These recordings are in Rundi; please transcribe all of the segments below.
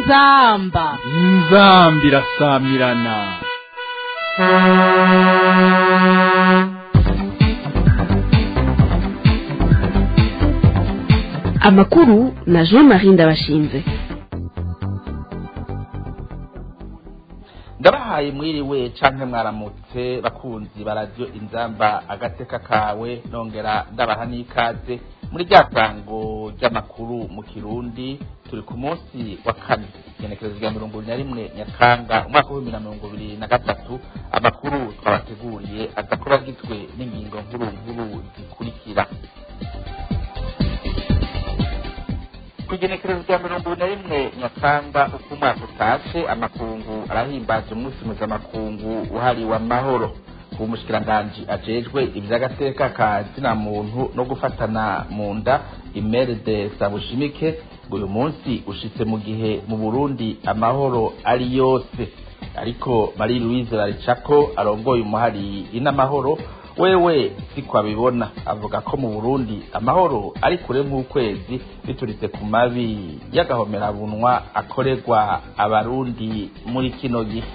inzamba inzambi irasamirana amakuru na jean marie ndabashinze ndabahaye mwiriwe canke mwaramutse bakunzi ba radiyo inzamba agateka kawe nongera ndabaha n'ikaze muri rya sango ry'amakuru mu kirundi turi ku munsi wa kane igenekerezo rya mirongo ibiri na rimwe nyakanga umwaka w'ibihumbi na mirongo ibiri na gatatu amakuru twabateguriye aza kuba agizwe n'ingingo nkuru nkuru zikurikira kugenekerezo rya mirongo ibiri na rimwe nyakanga uko umwaka utashe amakungu arahimbaza umunsi mpuzamakungu wahariwe amahoro ku mushikiranganji ajejwe ivy'agateka ka zina muntu no gufatana mu nda imeride sabushimike uyu munsi ushitse mu gihe mu burundi amahoro ari yose ariko marie louise baricako arongoye umuhari inamahoro wewe siko abibona avuga ko mu burundi amahoro ari kure nk'ukwezi bituritse ku mabi y'agahomerabunwa akorerwa abarundi muri kino gihe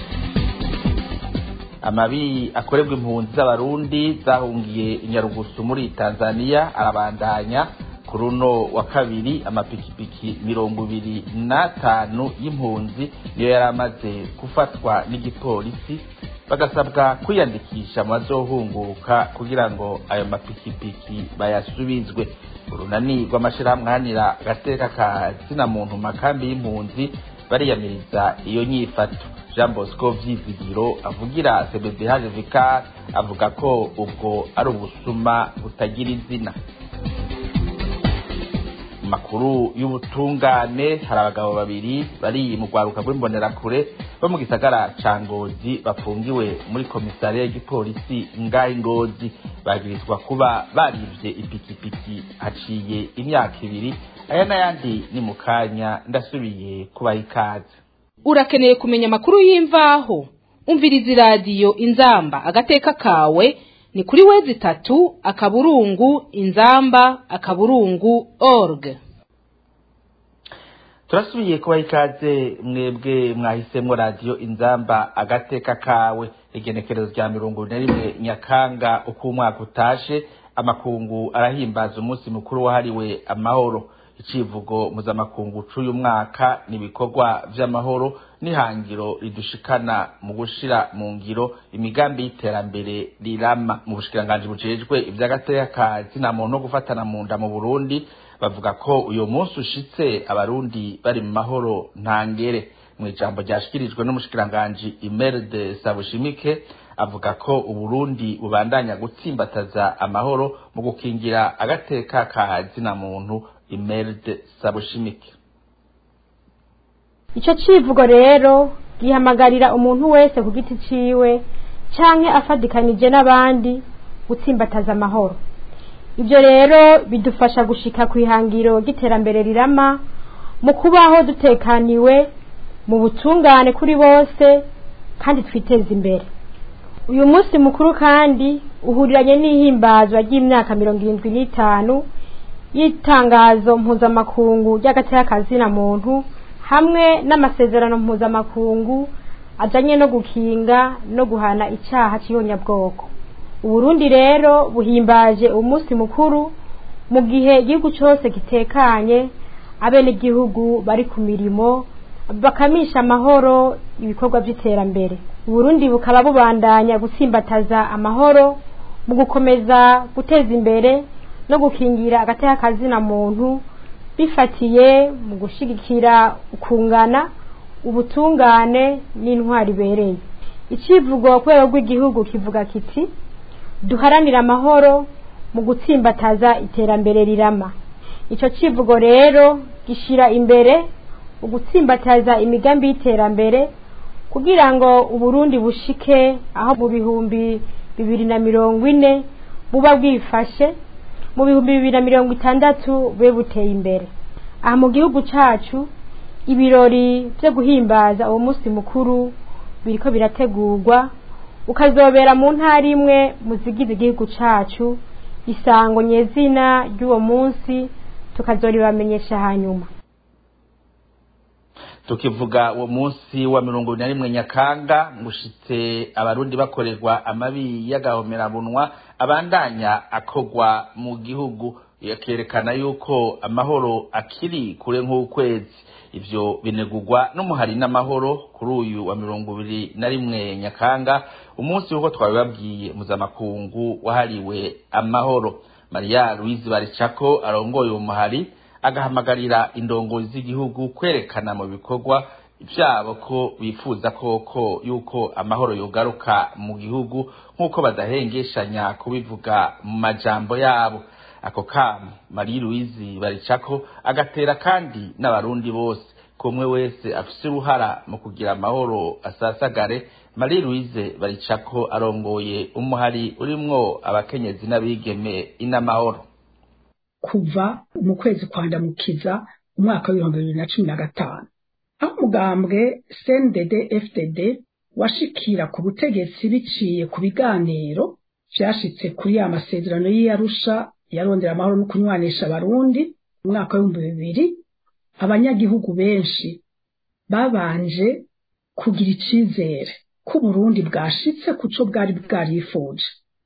amabi akorerwa impunzi z'abarundi zahungiye inyarugusu muri tanzania arabandanya ku runo wa kabiri amapikipiki mirongo ibiri n'atanu y'impunzi niyo yari amaze gufatwa n'igipolisi bagasabwa kwiyandikisha mu bazohunguka kugira ngo ayo mapikipiki bayasubizwe urunani rw'amashirahamwe ahanira agateka ka zina muntu mu makambi y'impunzi bariyamiriza iyo nyifato jean bosco vyizigiro avugira cbdh vicar avuga ko ubwo ari ubusuma butagira izina makuru y'ubutungane hari abagabo babiri bari mu rwaruka rw'imbonerakure bo mu gisagara ca ngozi bafungiwe muri komisariya y'igipolisi ngaho ngozi bagirizwa kuba barivye ipikipiki haciye imyaka ibiri aya n'ayandi ni mu kanya ndasubiye kubaha ikaze urakeneye kumenya amakuru y'imvaho umviriza iradiyo inzamba agateka kawe ni kuri wezi itatu akaburungu inzamba akaburungu org turasubiye kubaha ikaze mwebwe mwahisemwo radiyo inzamba agateka kawe igenekerezo rya mirongo ine na rimwe nyakanga uko umwaka utashe amakungu arahimbaza umunsi mukuru wahariwe amahoro icivugo mpuzamakungu c'uyu mwaka ni ibikorwa vy'amahoro n'ihangiro ridushikana mu gushira mu ngiro imigambi y'iterambere rirama mu bushikiranganji bujejwe ivy'agateka ka zina muntu no gufatana mu nda mu burundi bavuga ko uyu munsi ushitse abarundi bari mu mahoro ntangere mu ijambo ryashikirijwe n'umushikiranganji imerde sabushimike avuga ko uburundi bubandanya gutsimbataza amahoro mu gukingira agateka ka zina muntu imerde sabushimike icyo civugo rero gihamagarira umuntu wese ku giti ciwe canke afadikanije n'abandi gutsimbataza amahoro ibyo rero bidufasha gushika ku ihangiro ry'iterambere rirama mu kubaho dutekaniwe mu butungane kuri bose kandi twiteza imbere uyu munsi mukuru kandi uhuriranye n'ihimbazwa ry'imyaka mirongo irindwi n'itanu y'itangazo mpuzamakungu ry'agateka kazina muntu hamwe n'amasezerano mpuzamakungu ajanye no gukinga no guhana icyaha cy'iyonyabwoko uburundi rero buhimbaje umunsi mukuru mu gihe igihugu cyose gitekanye abenegihugu bari ku mirimo bakamisha amahoro ibikorwa by'iterambere uburundi bukaba bubandanya gutsimbataza amahoro mu gukomeza guteza imbere no gukingira agateka kazina muntu bifatiye mu gushigikira ukungana ubutungane n'intwari ibereye icivugo ku rwego rw'igihugu kivuga kiti duharanire amahoro mu gutsimbataza iterambere rirama icyo civugo rero gishira imbere ugutsimbataza imigambi y'iterambere kugira ngo uburundi bushike aho mu bihumbi bibiri na mirongo ine buba bwifashe mu bihumbi bibiri na mirongo itandatu bube buteye imbere aha mu gihugu cacu ibirori byo guhimbaza uwo munsi mukuru biriko birategurwa ukazobera mu ntara imwe mu zigize igihugu cacu isango nyezina ry'uwo munsi tukazoribamenyesha hanyuma tukivuga uwo munsi wa mirongo ibiri na rimwe nyakanga ngushitse abarundi bakorerwa amabi y'agahomerabunwa abandanya akogwa mu gihugu yakerekana yuko amahoro akiri kure nk'ukwezi ivyo binegurwa n'umuhari n'amahoro kuri uyu wa mirongo ibiri na rimwe nyakanga umunsi w'uko twabibabwiye mpuzamakungu wahariwe amahoro mariya louise baricako arongoye uwo muhari agahamagarira indongozi z'igihugu kwerekana mu bikorwa vyabo ko bifuza koko yuko amahoro yogaruka mu gihugu nk'uko badahengeshanya kubivuga mu majambo yabo ako kamo marie louise baricako agatera kandi n'abarundi bose kumwe wese afise uruhara mu kugira amahoro asasagare marie louise baricako arongoye umuhari urimwo abakenyezi n'abigeme inamahoro kuva mu kwezi kwa ndamukiza umwaka w'ibihumbi bibiri na cumi na gatanu aho umugambwe cndd fdd washikira ku butegetsi biciye ku biganiro vyashitse kuri ya masezerano y'iyarusha yarondera amahoro no kunywanisha abarundi mu mwaka w'ibihumbi bibiri abanyagihugu benshi babanje kugira icizere ko uburundi bwashitse ku co bwari bwarifuje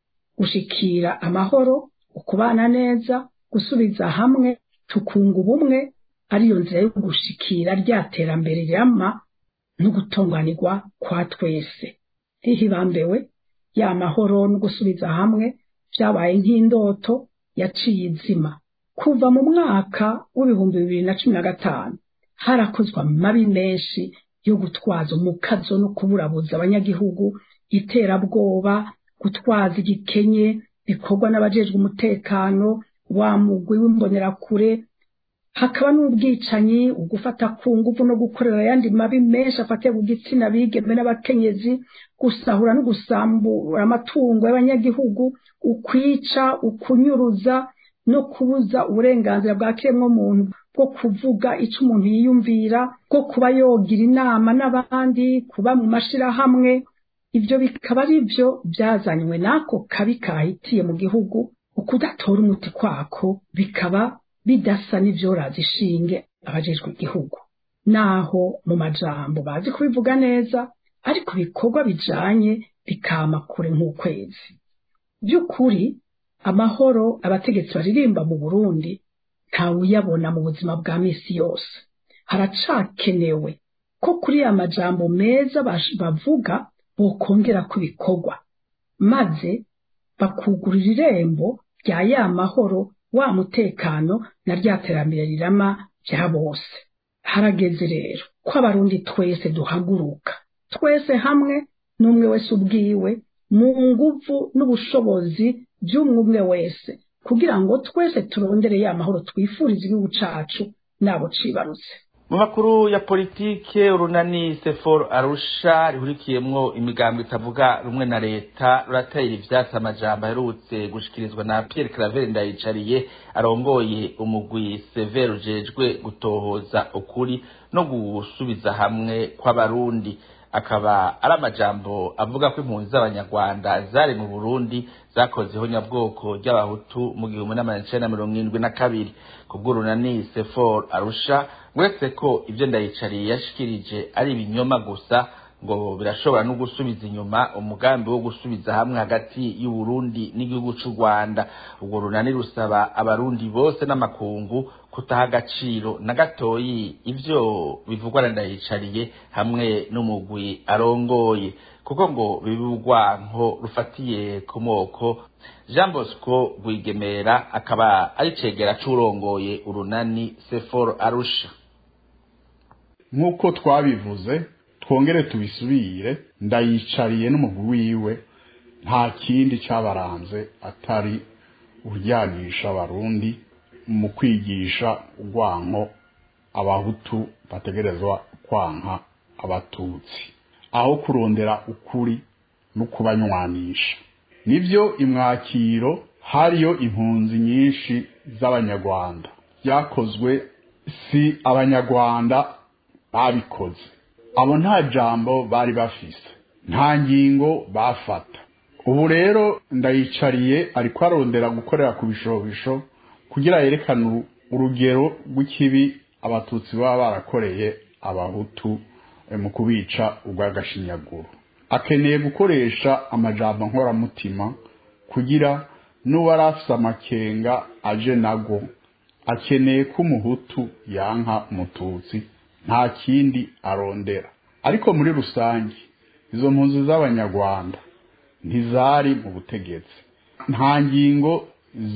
gushikira amahoro ukubana neza gusubiza hamwe tukunga ubumwe ariyo nzira yo gushikira rya terambere rirama no gutunganirwa kwa twese hihibambewe ya mahoro no gusubiza hamwe vyabaye nk'indoto yaciye izima kuva mu mwaka w'ibihumbi bibiri na cumi na gatanu harakozwe amabi menshi yo gutwaza umukazo no kuburabuza abanyagihugu iterabwoba gutwaza igikenye bikorwa n'abajejwe umutekano wa mugwi w'imbonerakure hakaba n'ubwicanyi ugufata ku nguvu no gukorera ayandi mabi menshi afatiye ku gitsina bigeme n'abakenyezi gusahura no gusambura amatungo y'abanyagihugu ukwica ukunyuruza no kubuza uburenganzira bwa kiremwa muntu bwo kuvuga icyo umuntu yiyumvira bwo kuba yogira inama n'abandi kuba mu mashirahamwe ibyo bikaba ari byo byazanywe n'ako kabi kahitiye mu gihugu ukudatora umuti kwako bikaba bidasa n'ivyoraza ishinge abajejwe igihugu naho mu majambo bazi kubivuga neza ariko ibikorwa bijanye bikama kure nk'ukwezi by'ukuri amahoro abategetsi baririmba mu burundi ntawuyabona mu buzima bwa misi yose haracakenewe ko kuri ya majambo meza bavuga bokongera ku bikorwa maze bakugurira irembo rya ya mahoro wa mutekano na rya terambere rirama bya bose harageze rero ko abarundi twese duhaguruka twese hamwe n'umwe wese ubwiwe mu nguvu n'ubushobozi by'umwe wese kugira ngo twese turondere ya mahoro twifuriza igihugu cacu nabo cibarutse mu makuru ya politike urunani sefor arusha rihurikiyemwo imigambo itavuga rumwe na leta ruratera ivyatsi amajambo aherutse gushikirizwa na pierre claver ndayicariye arongoye umugwi sever ujejwe gutohoza ukuri no gusubiza hamwe kw'abarundi akaba ari amajambo avuga ko impunzi z'abanyarwanda zari mu burundi zakozeho nyabwoko ry'abahutu mu gihumbi n'amajana icenda na mirongo irindwi na kabiri kubw'urunani sefor arusha uretse ko ibyo ndayicariye yashikirije ari ibinyoma gusa ngo birashobora no gusubiza inyuma umugambi wo gusubiza hamwe hagati y'uburundi n'igihugu c'u rwanda urwo runani rusaba abarundi bose n'amakungu kutaha agaciro na gatoyi ivyo bivugwa na ndayicariye hamwe n'umugwi arongoye kuko ngo biba urwanko rufatiye ku moko jean bosco rwigemera akaba ari cegera c'urongoye urunani sefor arusha nk'uko twabivuze twongere tubisubire ndayicariye n'umugwi wiwe nta kindi cyabaranze atari uryanisha abarundi mu kwigisha urwanko abahutu bategerezwa kwanka abatutsi aho kurondera ukuri no kubanywanisha nibyo imwakiro hariyo impunzi nyinshi z'abanyarwanda byakozwe si abanyarwanda babikoze abo nta jambo bari bafise nta ngingo bafata ubu rero ndayicariye ariko arondera gukorera ku bishobisho kugira yerekane urugero rw'ikibi abatutsi baba barakoreye abahutu eh, mu kubica urw'agashinyaguro akeneye gukoresha amajambo nkoramutima kugira n'uwari afise amakenga aje nago akeneye ko umuhutu yanka umututsi nta kindi arondera ariko muri rusange izo mpunzi z'abanyarwanda ntizari mu butegetsi nta ngingo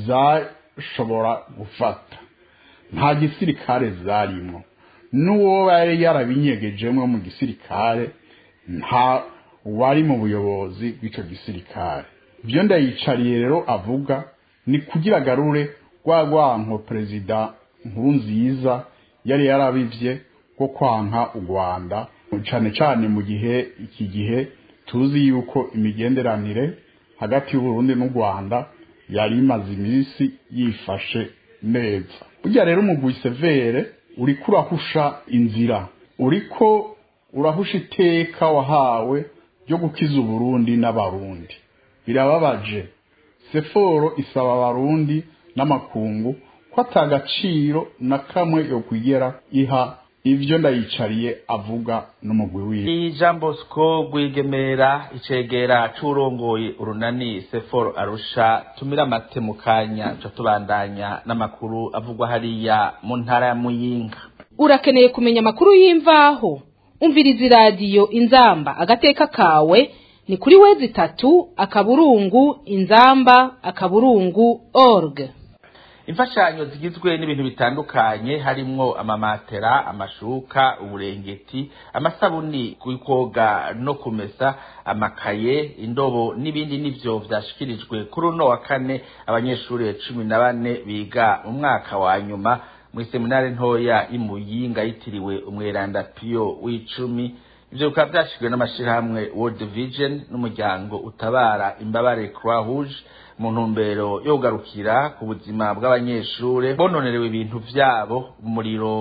zashobora gufata nta gisirikare zarimo n'uwo yari yarabinyegejemo mu gisirikare nta wari mu buyobozi bw'icyo gisirikare ibyo ndayicariye rero avuga ni kugira agarure rwa rwanko perezida nkurunziza yari yarabivye rwo kwanka u rwanda cyane cyane mu gihe iki gihe tuzi yuko imigenderanire hagati y'uburundi n'u rwanda yari imaze iminsi yifashe neza burya rero umugwi severe uriko urahusha inzira uriko urahusha iteka wahawe ryo gukiza uburundi n'abarundi birababaje seforo isaba abarundi n'amakungu ko atagaciro na kamwe yo kwigera iha ivyo ndayicariye avuga n'umugwi wiwe ni jean bosco rwigemera icegera c'urongoye urunani seforo arusha tumira amate mu kanya ca tubandanya n'amakuru avugwa hariya mu ntara ya muyinga urakeneye kumenya amakuru y'imvaho umviriza iradiyo inzamba agateka kawe ni kuri wezi itatu akaburungu inzamba akaburungu org imfashanyo zigizwe n'ibintu bitandukanye harimwo amamatera amashuka uburengeti amasabuni koga no kumesa amakaye indobo n'ibindi nivyo vyashikirijwe kuri uno wa kane abanyeshuri cumi na bane biga mu mwaka wa nyuma muri seminari ntoya y'imuyinga yitiriwe umweranda piyo w'icumi ivyo bikaba vyashizwe n'amashirahamwe world vision n'umuryango utabara imbabare croix rouge mu ntumbero yo kugarukira ku buzima bw'abanyeshure bononerewe ibintu vyabo umuriro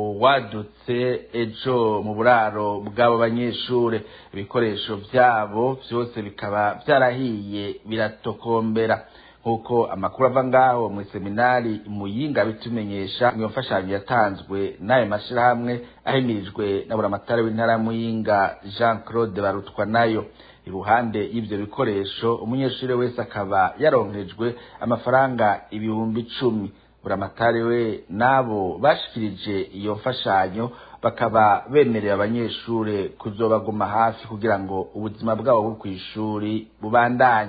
wadutse ejo mu buraro bw'abo banyeshure ibikoresho vyabo vyose bikaba vyarahiye biratokombera nk'uko amakuru ava ngaho mu seminari muyinga bitumenyesha iyo mfashanyo yatanzwe n'ayo mashirahamwe ahimirijwe na buramatari w'intara ya muyinga jean claude barutwa nayo iruhande y'ivyo bikoresho umunyeshuri wese akaba yaronkejwe amafaranga ibihumbi icumi buramatari we n'abo bashikirije iyo mfashanyo bakaba bemerera abanyeshure kuzobaguma hafi kugira ngo ubuzima bwabo bwo kw'ishuri bubandanye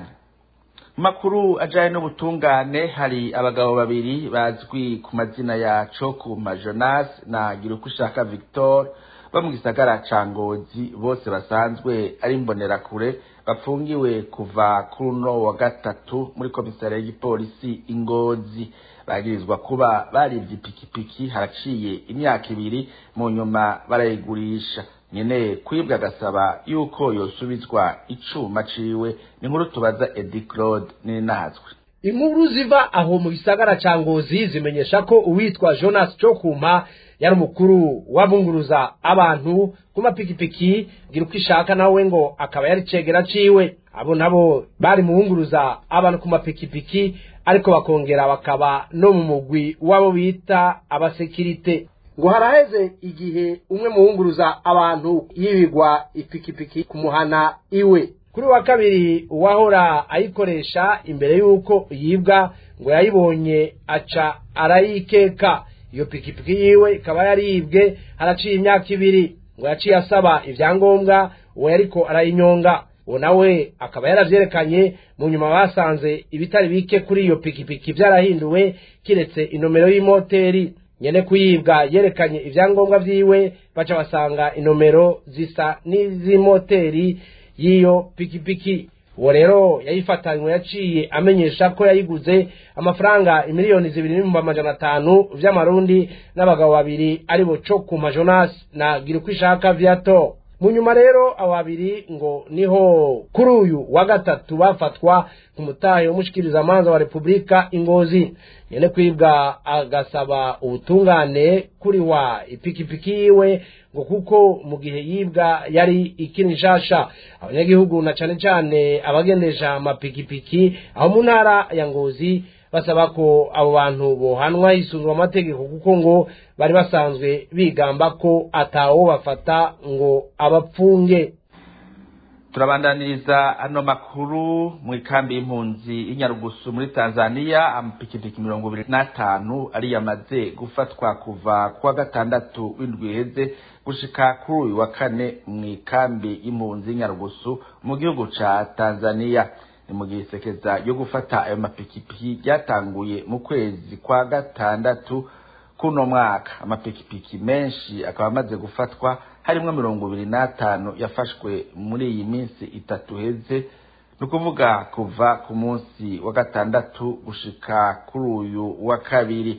mu makuru ajanye n'ubutungane hari abagabo babiri bazwi ku mazina ya Cokuma Jonas na Girukushaka Victor bo mu gisagara ca Ngozi bose basanzwe ari imbonerakure bafungiwe kuva kuri uno wa gatatu muri komisariya y'igipolisi Ingozi bagirizwa kuba barivye ipikipiki haraciye imyaka ibiri mu nyuma barayigurisha nyene kwibwa agasaba yuko yosubizwa icuma ciwe ni nkuru tubaza Eddie Claude ninazwe inkuru ziva aho mu gisagara ca ngozi zimenyesha ko uwitwa jonas cokuma yari umukuru wabunguruza abantu ku mapikipiki gira uko ishaka nawe ngo akaba yari cegera ciwe abo nabo bari mu bunguruza abantu ku mapikipiki ariko bakongera bakaba no mu mugwi wabo bita abasekirite ngo haraheze igihe umwe mu bunguruza abantu yibigwa ipikipiki ku muhana iwe kuri wa kabiri uwahora ayikoresha imbere y'uko yibwa ngo yayibonye aca arayikeka iyo pikipiki yiwe ikaba yaribwe haraciye imyaka ibiri ngo yaciye asaba ibyangombwa uwo yariko arayinyonga uwo nawe akaba yaravyerekanye mu nyuma basanze ibitari bike kuri iyo pikipiki vyarahinduwe kiretse inomero y'imoteri nyene kuyibwa yerekanye ivyangombwa vyiwe baca basanga inomero zisa n'izimoteri y'iyo pikipiki uwo rero yayifatanywe yaciye amenyesha ko yayiguze amafaranga imiliyoni zibiri n'ibihumbi amajana atanu vy'amarundi n'abagabo babiri aribo cokuma jonas na girukwishaka viato mu nyuma rero abo babiri ngo niho kuri uyu wa gatatu bafatwa ku mutahe w'umushikirizamanza wa repubulika ingozi nyene kwibwa agasaba ubutungane kuri wa ipikipiki yiwe ngo kuko mu gihe yibwa yari ikiri nshasha abanyagihugu na cane cane abagendesha amapikipiki aho mu ntara ya ngozi basaba ko abo bantu bohanwa hisunzwe amategeko kuko ngo bari basanzwe bigamba ko atawo bafata ngo abapfunge turabandaniriza ano makuru mu ikambi y'impunzi y'inyarugusu muri tanzania amapikipiki mirongo ibiri n'atanu ari yamaze gufatwa kuva kuwa gatandatu w'indwi iheze gushika kuri uyu wa kane mu ikambi y'impunzi y'inyarugusu mu gihugu ca tanzania ni mu gihe isekeza ryo gufata ayo mapikipiki ryatanguye mu kwezi kwa gatandatu kuno mwaka amapikipiki menshi akaba amaze gufatwa harimwo mirongo ibiri n'atanu yafashwe muri iyi minsi itatu heze ni ukuvuga kuva ku munsi wa gatandatu gushika kuri uyu wa kabiri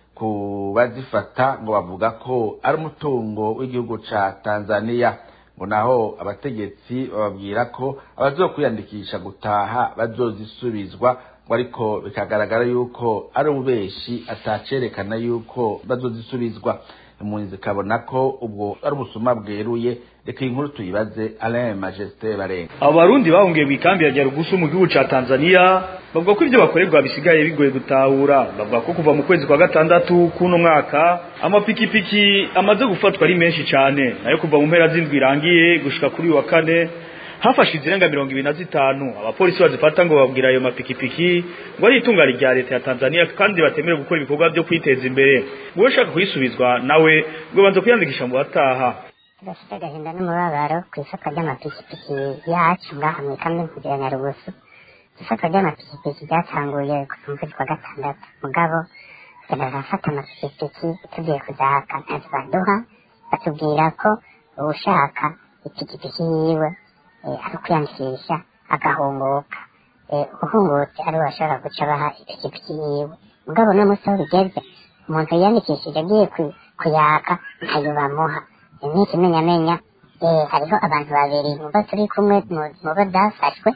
ku bazifata ngo bavuga ko ari umutungo w'igihugu ca tanzania ngo naho abategetsi bababwira ko abazokwiyandikisha gutaha bazozisubizwa ngo ariko bikagaragara yuko ari ububeshi atacerekana yuko bazozisubizwa impunzi zikabona ko ubwo ari ubusuma bweruye reka iyi nkuru tuyibaze alain majesté barenga abo barundi bahungiye mu ikambi ya nyarugusu mu gihugu ca tanzania bavuga ko ibyo bakorerwa bisigaye bigoye gutahura bavuga ko kuva mu kwezi kwa gatandatu k'uno mwaka amapikipiki amaze gufatwa ari menshi cane nayo kuva mu mpera z'indwi irangiye gushika kuri uyu wa kane hafashe izirenga mirongo ibiri na zitanu abapolisi bazifata ngo babwira ayo mapikipiki ngo ari itungane rya leta ya tanzania kandi batemerewe gukora ibikorwa byo kwiteza imbere wowe ushaka kuyisubizwa nawe ngo banza kwiyandikisha mu bataha tudafite agahinda n'umubabaro ku isoko ry'amapikipiki yacu ngaha mu ikambi y'impunzi ya nyarugusu isoko ry'amapikipiki ryatanguye kuva mu kwezi kwa gatandatu mugabo tugenda turafata amapikipiki tugiye kuzaka ntacyo baduha batubwira ko ushaka ipikipiki yiwe ari ukwiyandikisha agahunguka uhungutse ari we bashobora guca baha ipikipiki yiwe mugabo no munsi aho bigeze umuntu yiyandikishije agiye kuyaka ntayo bamuha ni ikimenyamenya hariho abantu babiri mubo turi kumwe mu bo byafashwe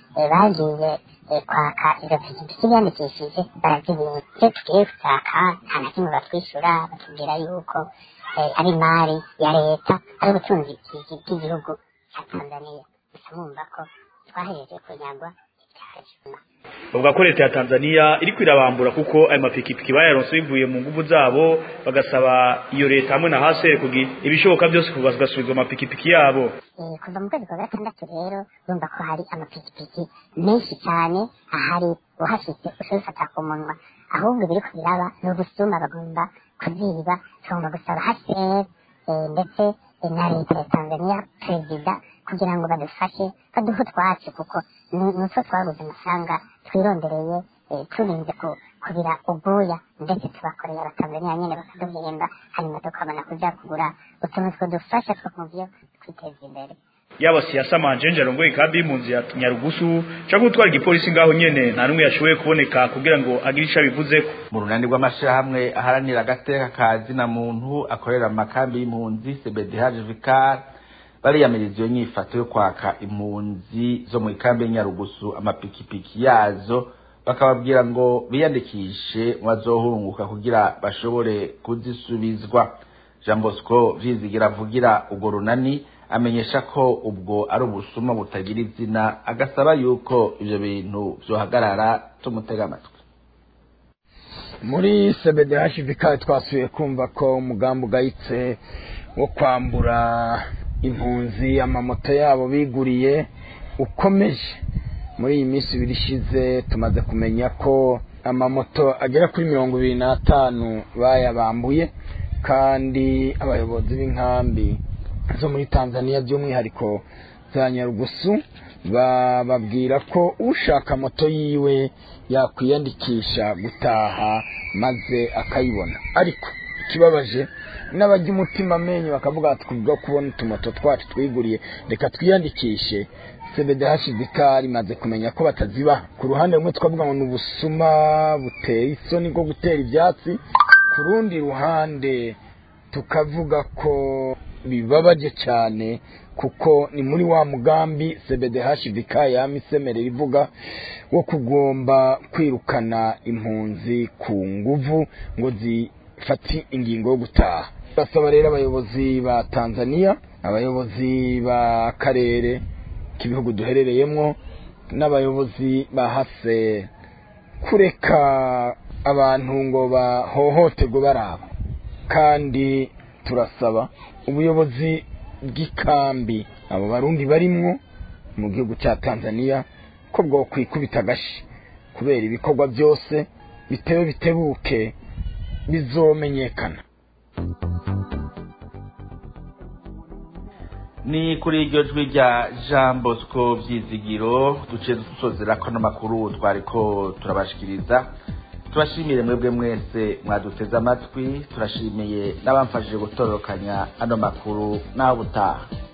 bagiye kwaka izo pikipiki biyandikishije barazibima iyo tugiye gutaka nta na kimwe batwishyura batubwira yuko ari imari ya leta ari ubutunzi bw'igihugu cya tanzania gusa mwumva ko twahereje kunyagwa bavuga ko leta ya tanzania iri kwirabambura kuko ayo mapikipiki bayaronse bivuye mu nguvu zabo bagasaba iyo leta hamwe na hasere kugira ibishoboka byose kuba bagasubizwa amapikipiki yabo kuva mu kwezi kwa gatandatu rero urumva ko hari amapikipiki menshi cyane ahari uhashitse ushobora ku munwa ahubwo ibiri kubiraba ni ubusuma bagomba kuziba tugomba gusaba hasere ndetse na leta ya tanzania perezida kugira ngo badufashe baduhe utwacu kuko nutwo twabuze amafaranga twirondereye turinze kubira ubwoya ndetse tubakoreye abatanzaniya nyine bakaduhemba hanyuma tukabona kuja kugura utuntu twodufasha two mu byo kwiteza imbere yaba siyasa manjenje arongoye ikambi y'impunzi ya nyarugusu canke gutwara igipolisi ngaho nyene nta n'umwe yashoboye kuboneka kugira ngo agire ico abivuzeko mu runani rw'amashirahamwe aharanira agateka ka zina muntu akorera mu makambi y'impunzi cbdh vicar bariyamiriza iyo nyifato yo kwaka impunzi zo mu ikambi y'inyarugusu amapikipiki yazo bakababwira ngo biyandikishe bazohunguka kugira bashobore kuzisubizwa jean bosco vyizigira avugira urwo runani amenyesha ko ubwo ari ubusuma butagira izina agasaba yuko ivyo bintu vyohagarara tumutega amatwi muri cbdhvk twasuye kumva ko umugambi ugayitse wo kwambura impunzi amamoto yabo biguriye ukomeje muri iyi minsi ibiri ishize tumaze kumenya ko amamoto agera kuri mirongo ibiri n'atanu bayabambuye kandi abayobozi b'inkambi zo muri tanzania by'umwihariko za nyarugusu bababwira ko ushaka moto yiwe yakwiyandikisha gutaha maze akayibona ariko ikibabaje n'abajya umutima amenyo bakavuga ati kubwo kubona utumoto twacu twiguriye reka twiyandikishe cbdhbk rimaze kumenya ko batazibaha ku ruhande rumwe twavuga ngo ni ubusuma buteye isoni bwo gutera ibyatsi ku rundi ruhande tukavuga ko bibabaje cyane kuko ni muri wa mugambi cbdhbk yamisemerera ivuga wo kugomba kwirukana impunzi ku nguvu ngo zifate ingingo yo gutaha basaba rero abayobozi ba tanzania abayobozi b'akarere k'ibihugu duherereyemo n'abayobozi ba hase kureka abantu ngo bahohoterwe baraba kandi turasaba ubuyobozi bw'ikambi abo barundi barimwo mu gihugu cya tanzania ko bwo kwikubita agashi kubera ibikorwa byose bitewe bitebuke bizomenyekana ni kuri iryo jwi rya jean bosco byizigiro duce dusozera ko n'amakuru twari ko turabashikiriza turashimire mwebwe mwese mwaduteze amatwi turashimiye n'abamfashije gutororokanya ano makuru n'aho butaha